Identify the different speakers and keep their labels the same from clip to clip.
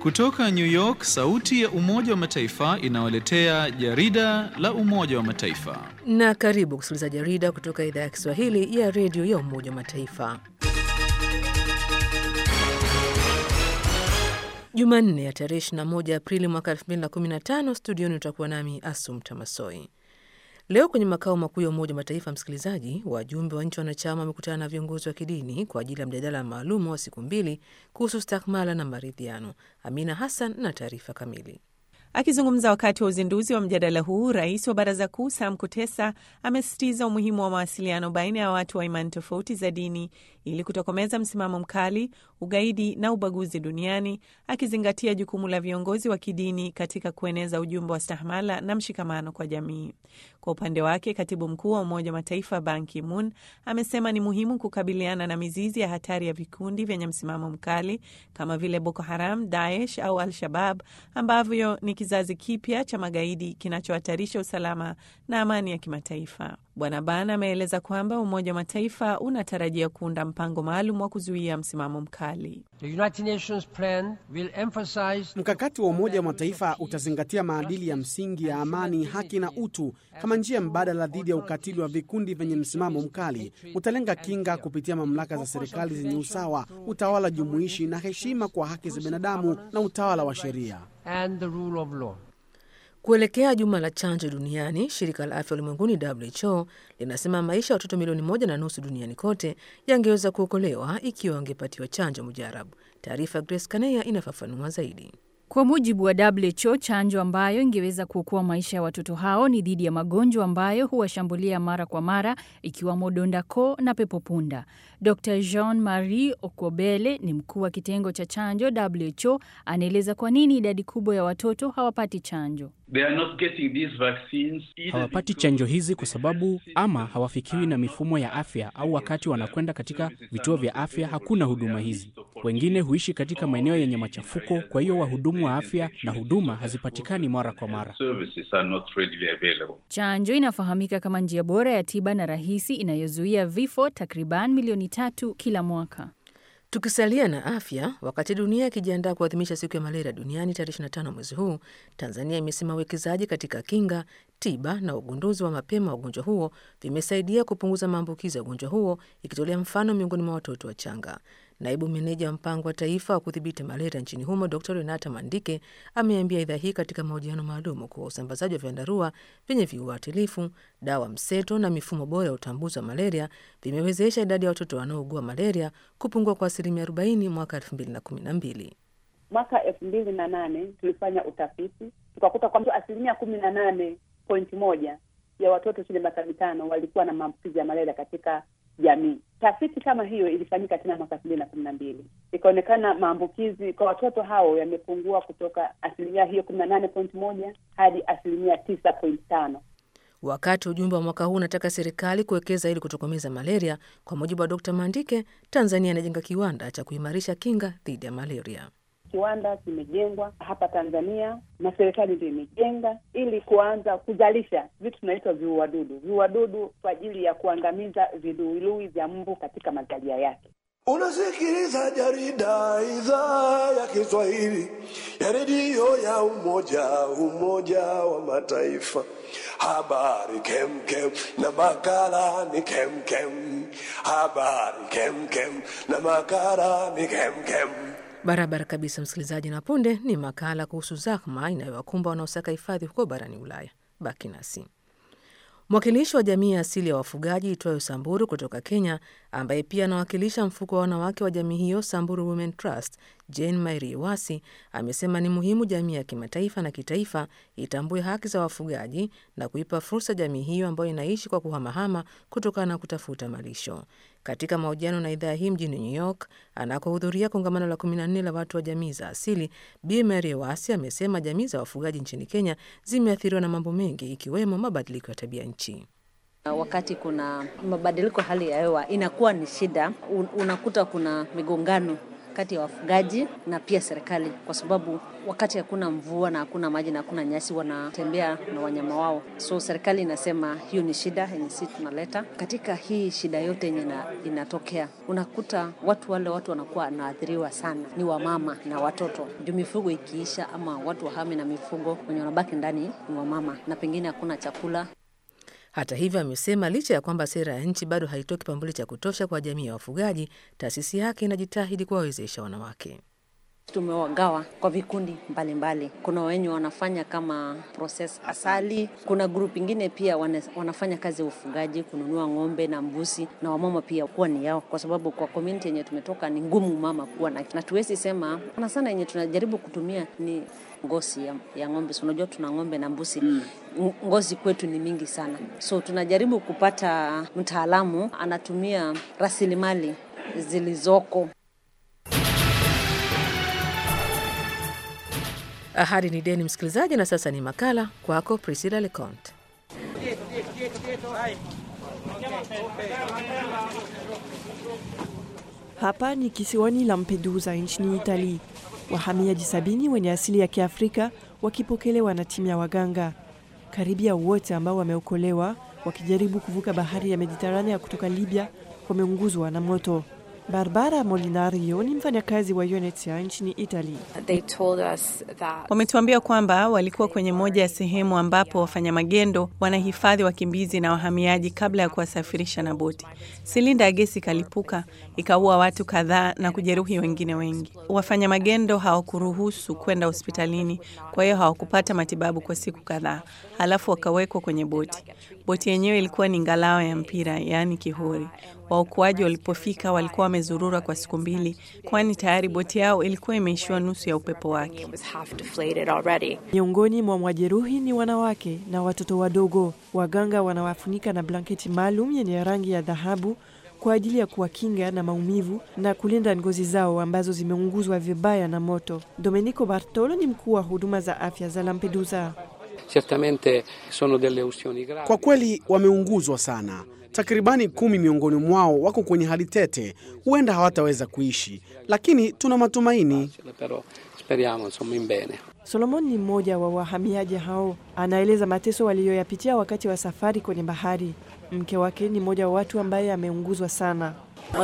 Speaker 1: Kutoka New York, sauti ya Umoja wa Mataifa inawaletea jarida la Umoja wa Mataifa.
Speaker 2: Na karibu kusikiliza jarida kutoka idhaa ya Kiswahili ya redio ya Umoja wa Mataifa. Jumanne ya tarehe 21 Aprili mwaka 2015, studioni utakuwa nami Asum Tamasoi. Leo kwenye makao makuu ya Umoja wa Mataifa, msikilizaji, wajumbe wa nchi wanachama wamekutana na viongozi wa kidini kwa ajili ya mjadala maalum wa siku mbili kuhusu stakmala na maridhiano. Amina Hassan na taarifa kamili.
Speaker 3: Akizungumza wakati wa uzinduzi wa mjadala huu, rais wa baraza kuu Sam Kutesa amesisitiza umuhimu wa mawasiliano baina ya watu wa imani tofauti za dini ili kutokomeza msimamo mkali, ugaidi na ubaguzi duniani, akizingatia jukumu la viongozi wa kidini katika kueneza ujumbe wa stahmala na mshikamano kwa jamii. Kwa upande wake, katibu mkuu wa Umoja wa Mataifa Ban Ki-moon amesema ni muhimu kukabiliana na mizizi ya hatari ya vikundi vyenye msimamo mkali kama vile Boko Haram, Daesh au Al-Shabab ambavyo ni kizazi kipya cha magaidi kinachohatarisha usalama na amani ya kimataifa. Bwana Ban ameeleza kwamba Umoja wa Mataifa unatarajia kuunda mpango maalum wa kuzuia msimamo mkali.
Speaker 4: Mkakati wa Umoja wa Mataifa utazingatia maadili ya msingi ya amani, haki na utu kama njia mbadala dhidi ya ukatili wa vikundi vyenye msimamo mkali. Utalenga kinga kupitia mamlaka za serikali zenye usawa, utawala jumuishi na heshima kwa haki za binadamu na utawala wa sheria.
Speaker 2: Kuelekea juma la chanjo duniani, shirika la afya ulimwenguni WHO linasema maisha ya watoto milioni moja na nusu duniani kote yangeweza kuokolewa ikiwa wangepatiwa chanjo mujarabu. Taarifa Grace Kaneya inafafanua zaidi.
Speaker 5: Kwa mujibu wa WHO, chanjo ambayo ingeweza kuokoa maisha ya watoto hao ni dhidi ya magonjwa ambayo huwashambulia mara kwa mara ikiwamo donda koo na pepo punda. Dr Jean Marie Okobele ni mkuu wa kitengo cha chanjo WHO, anaeleza kwa nini idadi kubwa ya watoto hawapati chanjo.
Speaker 6: Hawapati chanjo hizi kwa sababu ama hawafikiwi na mifumo ya afya au wakati wanakwenda katika vituo vya afya hakuna huduma hizi. Wengine huishi katika maeneo yenye machafuko, kwa hiyo wahudumu wa afya na huduma hazipatikani mara kwa mara.
Speaker 5: Chanjo inafahamika kama njia bora ya tiba na rahisi inayozuia vifo takriban milioni tatu kila mwaka.
Speaker 2: Tukisalia na afya, wakati dunia ikijiandaa kuadhimisha siku ya malaria duniani tarehe 25 mwezi huu, Tanzania imesema uwekezaji katika kinga, tiba na ugunduzi wa mapema wa ugonjwa huo vimesaidia kupunguza maambukizi ya ugonjwa huo, ikitolea mfano miongoni mwa watoto wachanga. Naibu meneja wa mpango wa taifa wa kudhibiti malaria nchini humo Dr Renata Mandike ameambia idhaa hii katika mahojiano maalum kuwa usambazaji wa vyandarua vyenye viuatilifu, dawa mseto na mifumo bora ya utambuzi wa malaria vimewezesha idadi ya watoto wanaougua malaria kupungua kwa asilimia 40 mwaka 2012.
Speaker 7: Mwaka elfu mbili na nane tulifanya utafiti tukakuta kwamba asilimia kumi na nane pointi moja ya watoto chini ya miaka mitano walikuwa na maambukizi ya malaria katika jamii. Tafiti kama hiyo ilifanyika tena mwaka elfu mbili na kumi na mbili ikaonekana maambukizi kwa watoto hao yamepungua kutoka asilimia hiyo kumi na nane pointi moja hadi asilimia tisa pointi tano.
Speaker 2: Wakati ujumbe wa mwaka huu unataka serikali kuwekeza ili kutokomeza malaria, kwa mujibu wa Dr Mandike, Tanzania inajenga kiwanda cha kuimarisha kinga dhidi ya malaria.
Speaker 7: Kiwanda kimejengwa hapa Tanzania na serikali ndio imejenga ili kuanza kuzalisha vitu tunaitwa viuadudu, viuadudu kwa ajili ya kuangamiza viluilui vya mbu katika mazalia yake.
Speaker 8: Unasikiliza jarida idhaa ya Kiswahili ya redio ya Umoja Umoja wa Mataifa. Habari kemkem na makala ni kemkem. Habari kemkem na makala ni kemkem.
Speaker 2: Barabara kabisa, msikilizaji, na punde ni makala kuhusu zahma inayowakumba wanaosaka hifadhi huko barani Ulaya. Baki nasi. Mwakilishi wa jamii ya asili ya wafugaji itwayo Samburu kutoka Kenya, ambaye pia anawakilisha mfuko wa wanawake wa jamii hiyo Samburu Women Trust, Jane Mairi Wasi, amesema ni muhimu jamii ya kimataifa na kitaifa itambue haki za wafugaji na kuipa fursa jamii hiyo ambayo inaishi kwa kuhamahama kutokana na kutafuta malisho. Katika mahojiano na idhaa hii mjini New York anakohudhuria kongamano la 14 la watu wa jamii za asili, Bi Mary Wasi amesema jamii za wafugaji nchini Kenya zimeathiriwa na mambo mengi ikiwemo mabadiliko ya tabia nchi.
Speaker 9: Wakati kuna mabadiliko hali ya hewa inakuwa ni shida, unakuta kuna migongano kati ya wafugaji na pia serikali, kwa sababu wakati hakuna mvua na hakuna maji na hakuna nyasi, wanatembea na wanyama wao. So serikali inasema hiyo ni shida yenye sisi tunaleta katika hii shida yote yenye ina, inatokea. Unakuta watu wale watu wanakuwa wanaathiriwa sana ni wamama na watoto, juu mifugo ikiisha ama watu wahame na mifugo, wenye wanabaki ndani ni wamama, na pengine hakuna chakula.
Speaker 2: Hata hivyo, amesema licha ya kwamba sera ya nchi bado haitoi kipaumbele cha kutosha kwa jamii ya wafugaji, taasisi yake inajitahidi kuwawezesha wanawake.
Speaker 9: Tumewagawa kwa vikundi mbalimbali. Kuna wenye wanafanya kama process asali, kuna grupu ingine pia wane, wanafanya kazi ya ufugaji, kununua ng'ombe na mbuzi, na wamama pia kuwa ni yao, kwa sababu kwa community yenye tumetoka ni ngumu mama kuwa na, na tuwezi sema sana sana, yenye tunajaribu kutumia ni ngozi ya, ya ng'ombe. So, unajua tuna ng'ombe na mbuzi mm. Ngozi kwetu ni mingi sana, so tunajaribu kupata mtaalamu anatumia rasilimali zilizoko.
Speaker 2: Ahadi ni deni, msikilizaji, na sasa ni makala kwako, Priscilla Leconte.
Speaker 10: Hapa ni kisiwani Lampedusa nchini Itali. Wahamiaji sabini wenye asili ya Kiafrika wakipokelewa na timu ya waganga. Karibia wote ambao wameokolewa wakijaribu kuvuka bahari ya Mediterania kutoka Libya wameunguzwa na moto. Barbara Molinario ni mfanyakazi wa UNHCR nchini Italy.
Speaker 3: Wametuambia kwamba walikuwa kwenye moja ya sehemu ambapo wafanya magendo wanahifadhi wakimbizi na wahamiaji kabla ya kuwasafirisha na boti. Silinda ya gesi ikalipuka ikaua watu kadhaa na kujeruhi wengine wengi. Wafanya magendo hawakuruhusu kwenda hospitalini, kwa hiyo hawakupata matibabu kwa siku kadhaa, halafu wakawekwa kwenye boti. Boti yenyewe ilikuwa ni ngalawa ya mpira, yaani kihori. Waokoaji walipofika walikuwa wamezurura kwa siku mbili, kwani tayari boti yao ilikuwa imeishiwa nusu ya upepo wake.
Speaker 10: Miongoni mwa majeruhi ni wanawake na watoto wadogo. Waganga wanawafunika na blanketi maalum yenye rangi ya dhahabu kwa ajili ya kuwakinga na maumivu na kulinda ngozi zao ambazo zimeunguzwa vibaya na moto. Domenico Bartolo ni mkuu wa huduma za afya za Lampedusa.
Speaker 4: Kwa kweli wameunguzwa sana. Takribani kumi miongoni mwao wako kwenye hali tete, huenda hawataweza kuishi, lakini tuna matumaini.
Speaker 10: Solomon ni mmoja wa wahamiaji hao, anaeleza mateso waliyoyapitia wakati wa safari kwenye bahari. Mke wake ni mmoja wa watu ambaye ameunguzwa sana.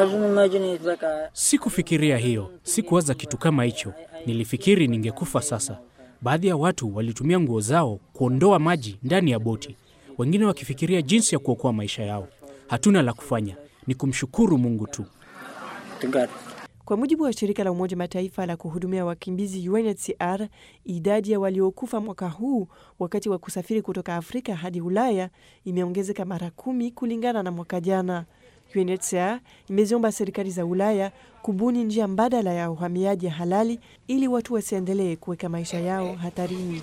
Speaker 6: Sikufikiria hiyo, sikuwaza kitu kama hicho. Nilifikiri ningekufa sasa. Baadhi ya watu walitumia nguo zao kuondoa maji ndani ya boti, wengine wakifikiria jinsi ya kuokoa maisha yao. Hatuna la kufanya, ni kumshukuru Mungu tu.
Speaker 10: Kwa mujibu wa shirika la Umoja Mataifa la kuhudumia wakimbizi UNHCR, idadi ya waliokufa mwaka huu wakati wa kusafiri kutoka Afrika hadi Ulaya imeongezeka mara kumi kulingana na mwaka jana. UNHCR imeziomba serikali za Ulaya kubuni njia mbadala ya uhamiaji halali ili watu wasiendelee kuweka maisha yao hatarini.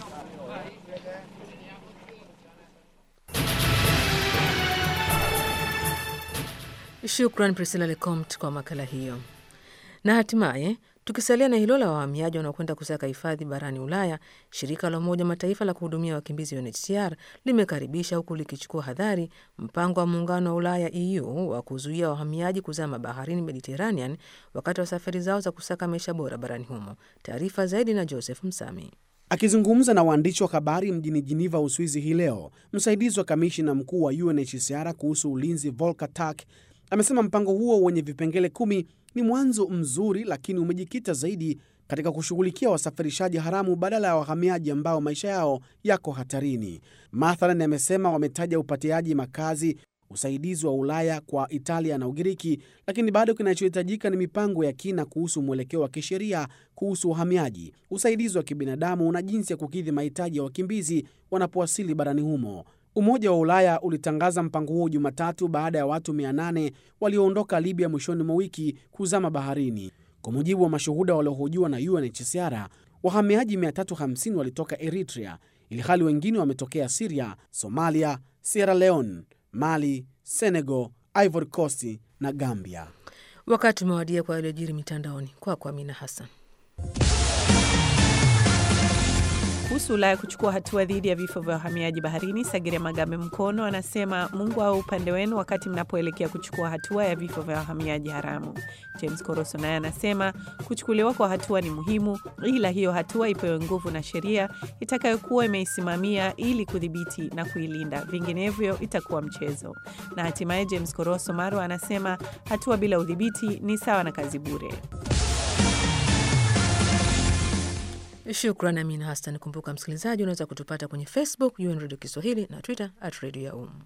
Speaker 2: Shukran Priscilla Lecomte kwa makala hiyo. Na hatimaye tukisalia na hilo la wahamiaji wanaokwenda kusaka hifadhi barani Ulaya, shirika la Umoja Mataifa la kuhudumia wakimbizi UNHCR limekaribisha huku likichukua hadhari mpango wa muungano wa Ulaya EU wa kuzuia wahamiaji kuzama baharini Mediterranean wakati wa safari zao za kusaka maisha bora barani humo. Taarifa zaidi na Joseph Msami.
Speaker 4: Akizungumza na waandishi wa habari mjini Jiniva, Uswizi hii leo, msaidizi wa kamishina mkuu wa UNHCR kuhusu ulinzi Volker Turk amesema mpango huo wenye vipengele kumi ni mwanzo mzuri, lakini umejikita zaidi katika kushughulikia wasafirishaji haramu badala ya wahamiaji ambao maisha yao yako hatarini. Mathalan, amesema wametaja upatiaji makazi, usaidizi wa Ulaya kwa Italia na Ugiriki, lakini bado kinachohitajika ni mipango ya kina kuhusu mwelekeo wa kisheria kuhusu uhamiaji, usaidizi wa kibinadamu na jinsi ya kukidhi mahitaji ya wakimbizi wanapowasili barani humo. Umoja wa Ulaya ulitangaza mpango huo Jumatatu baada ya watu 800 walioondoka Libya mwishoni mwa wiki kuzama baharini. Kwa mujibu wa mashuhuda waliohojiwa na UNHCR, wahamiaji 350 walitoka Eritrea, ilhali wengine wametokea Siria, Somalia, Sierra Leone, Mali, Senegal, Ivory Coast na Gambia.
Speaker 2: Wakati umewadia kwa yaliyojiri mitandaoni. Kwako Amina Hassan.
Speaker 3: Kuhusu Ulaya kuchukua hatua dhidi ya vifo vya wahamiaji baharini, Sagire Magambe Mkono anasema Mungu awe upande wenu wakati mnapoelekea kuchukua hatua ya vifo vya wahamiaji haramu. James Koroso naye anasema kuchukuliwa kwa hatua ni muhimu, ila hiyo hatua ipewe nguvu na sheria itakayokuwa imeisimamia ili kudhibiti na kuilinda, vinginevyo itakuwa mchezo. Na hatimaye James Koroso Marwa anasema hatua bila udhibiti ni sawa na kazi bure.
Speaker 2: Shukran Amina Hassan. Kumbuka msikilizaji, unaweza kutupata kwenye Facebook UN Radio Kiswahili na Twitter at Radio ya Um.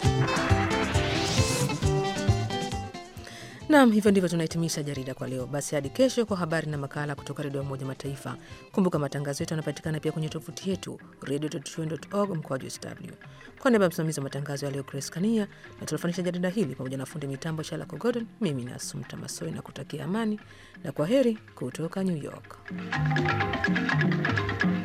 Speaker 2: Nam, hivyo ndivyo tunahitimisha jarida kwa leo. Basi hadi kesho kwa habari na makala kutoka redio ya Umoja Mataifa. Kumbuka matangazo yetu yanapatikana pia kwenye tovuti yetu radio.un.org mkoaju sw. Kwa niaba ya msimamizi wa matangazo ya leo Grace Kania na tunafanisha jarida hili pamoja na fundi mitambo Shalako Gordon, mimi ni Asumta Masoi na kutakia amani na kwa heri kutoka New York.